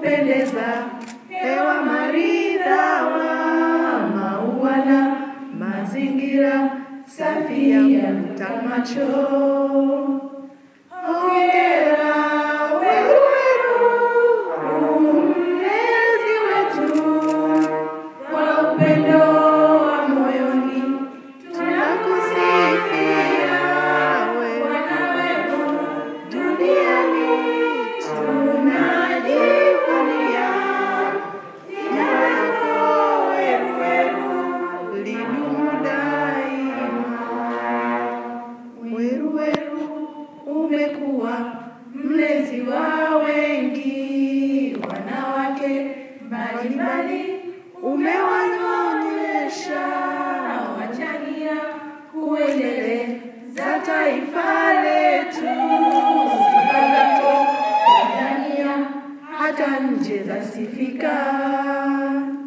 kupendeza, hewa maridhawa, maua na mazingira safi ya kuvuta macho. Hongera Weru Weru, mlezi wetu, kwa upendo wa moyoni tunakusifia wewe Bwana wetu duniani tunajivunia jina lako Weru Weru lidumu daima. Weru Weru umekuwa mlezi wa wengi wanawake mbalimbali, umewanyonyesha wachangia kuendeleza taifa letu sifa zako Tanzania hata nje zasifika.